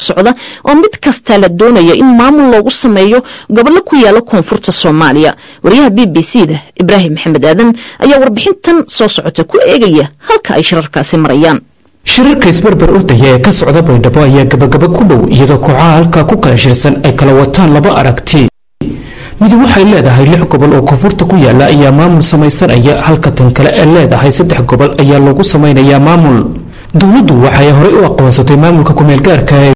socda oo mid kasta la doonaya in maamul loogu sameeyo gobollo ku yaala koonfurta soomaaliya wariyaha b b c da ibraahim maxamed aadan ayaa warbixintan soo socota ku eegaya halka ay shirarkaasi marayaan shirarka isbarbar ordaya ee ka socda baydhabo ayaa gabagaba ku dhow iyadoo kooxaha halkaa ku kala shirsan ay kala wataan laba aragti midi waxay leedahay lix gobol oo koonfurta ku yaala ayaa maamul samaysanaya halka tan kale ee leedahay saddex gobol ayaa lagu samaynayaa maamul dowladdu waxay horey u aqoonsatay maamulka kumeelgaarka ee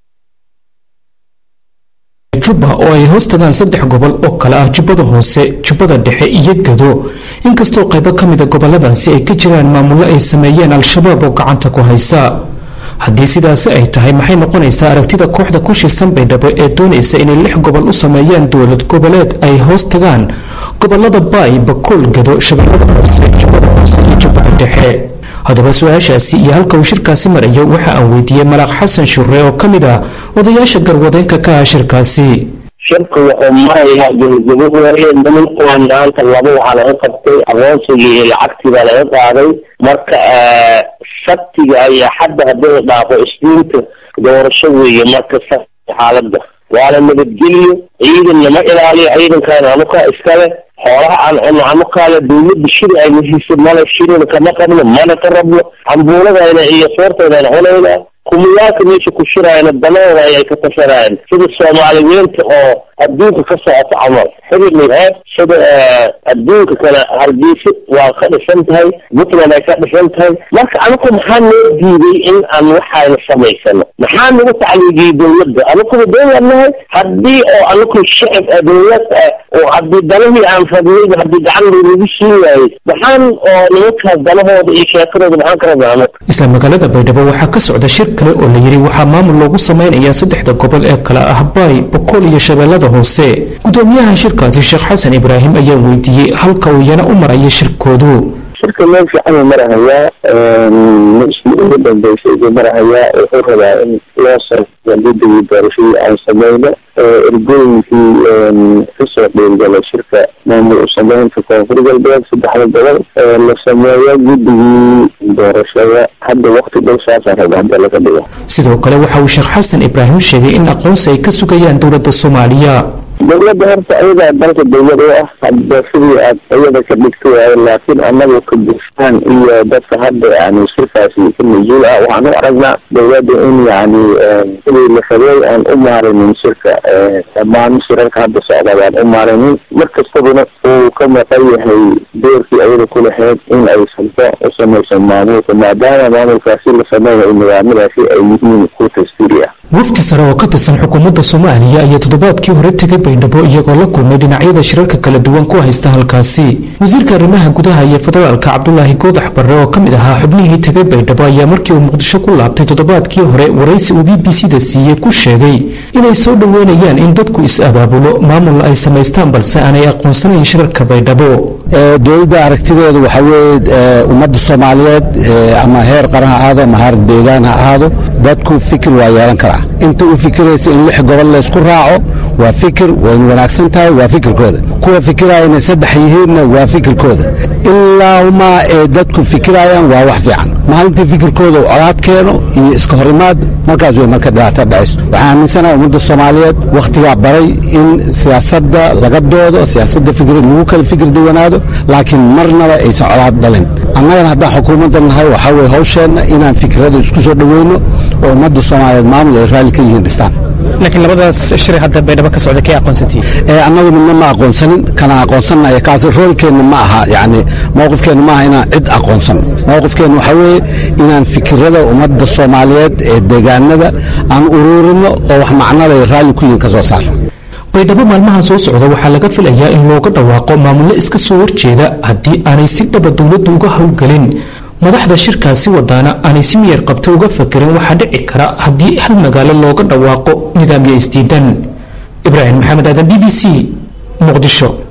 jubba oo ay hoos tagaan saddex gobol oo kale ah jubbada hoose jubbada dhexe iyo gado inkastoo qaybo ka mida goboladaasi ay ka jiraan maamullo ay sameeyeen al-shabaab oo gacanta ku haysa haddii sidaasi ay tahay maxay noqonaysaa aragtida kooxda ku shiisan baydhabo ee doonaysa inay lix gobol u sameeyaan dowlad goboleed ay hoos tagaan gobolada baay bakool gado shabeellada hoose jubbada hoose iyo jubbada dhexe haddaba su-aashaasi iyo halka uu shirkaasi marayo waxa aan weydiiyey malaaq xasan shure oo ka mid ah odayaasha garwadeenka ka ah shirkaasi shirka wuxuu marayaa gebagabo waaye nimankuwan maanta laba waxaa laga qabtay aqoonsigii iyo lacagtii baa laga qaaday marka sabtiga ayaa xadda haddii la dhaafo isniinta doorasho weeye marka sabti xaaladda waana nabadgeliyo ciidan nama ilaaliyo ciidankaana anukaa iskale xoolaha aan cuno anukaale dawladda shiri ayna hiisa male shirina kama qabno mana ka rabno cambuuladayna iyo soortaydaan cunayna kumiyaalka meesha ku shiraayana danahooda ayay ka tashanayaan sida soomaaliyeenta oo adduunka ka socota camal xididnig ah sida adduunka kale hargeysa waa ka dhisan tahay puntland ay ka dhisan tahay marka anaku maxaa noo diiday in aan waxayna samaysano maxaa nagu tacliigiyey dawladda anakuba dawlad nahay haddii oo anaku shacib dawlad oo haddii danahii aan rabnayba haddii gacan laynagu siin waayey maxaan oo nimankaas danahooda iyo sheekadooda maxaan ka rabnaa anaku isla magaalada baydhabo waxaa ka socda shir kale oo la yidhi waxaa maamul loogu samaynayaa saddexda gobol ee kale ah baay bokool iyo shabeellada hoose gudoomiyaha shirkaasi sheekh xasan ibraahim ayaa weydiiyey halka uu iyana u maraya shirkoodu shirka meel fiican uu marahayaa meeshii ugu dambeysay buu marahayaa wuxuu rabaa in loo sameeyo guddigii doorashadii aan sameyno ergooyinkii kasoo dhiirgalay shirka maamul u sameynta koonfur galbeed saddexda gobol la sameeyo guddigii doorashada hadda wakti dhow saasaan raba hadda laga dhigo sidoo kale waxa uu sheekh xasan ibraahim sheegay in aqoonsi ay ka sugayaan dowladda soomaaliya dawladda horta ayadaa dalka dawlad u ah hadda sidii aad ayada ka dhigta waayo laakiin annagu ka bursaan iyo dadka hadda yani shirkaasi ka mas-uul ah waxaan u aragnaa dawladda in yani sidii la rabay aan u maarinin shirka dhammaan shirarka hadda socda baan u maarinin mar kastabana uu ka maqan yahay doorkii ayada ku lahayd in ay salto u samayso maamulka maadaama maamulkaasi la sameynayo nidaamadaasi ay yihiin ku tastiri ah wafdi sare oo ka tirsan xukuumadda soomaaliya ayaa toddobaadkii hore tegay baydhabo iyagoo la kulmay dhinacyada shirarka kala duwan ku haysta halkaasi wasiirka arrimaha gudaha iyo federaalka cabdulaahi goodax barre oo ka mid ahaa xubnihii tegay baydhabo ayaa markii uu muqdisho ku laabtay toddobaadkii hore waraysi uu b b c da siiyey ku sheegay inay soo dhoweynayaan in dadku is-abaabulo maamul ay samaystaan balse aanay aqoonsanayn shirarka baydhabo dowladda aragtideedu waxaa weeye ummadda soomaaliyeed ama heer qaran ha ahaado ama heer deegaan ha ahaado dadku fikir waa yeelan karaa inta u fikiraysa in lix gobol laysku raaco waa fikir wayna wanaagsan tahay waa fikirkooda kuwa fikiraya inay saddex yihiinna waa fikirkooda ilaahuma ee dadku fikirayaan waa wax fiican maalintii fikirkooda colaad keeno iyo iska hor imaad markaas way marka dhibaato dhacayso waxaan aaminsanahay ummadda soomaaliyeed wakhtigaa baray in siyaasadda laga doodo siyaasadda fikir lagu kala fikir duwanaado laakiin marnaba aysan colaad dhalin annagana haddaan xukuumadda nahay waxaa weye hawsheenna inaan fikirada isku soo dhoweyno oo ummadda soomaaliyeed maamul ay raalli ka yihiin dhistaan laakiin labadaas shir hadda baydhabo ka socda kay aqoonsantihiin ee annagu midna ma aqoonsanin kana aqoonsannaya kaas roolkeenna ma aha yacni mowqifkeenna ma aha inaan cid aqoonsan mowqifkeenna waxaa weeye inaan fikirada ummadda soomaaliyeed ee deegaanada aan uruurino oo wax macnada raalli ku yihiin ka soo saar baydhabo maalmaha soo socda waxaa laga filayaa in looga dhawaaqo maamullo iska soo horjeeda haddii aanay si dhaba dowladdu uga howlgelin madaxda shirkaasi wadaana aanay si miyar qabta uga fakerin waxaa dhici kara haddii hal magaalo looga dhawaaqo nidaamyo isdiidan ibraahim maxamed aadan b b c muqdisho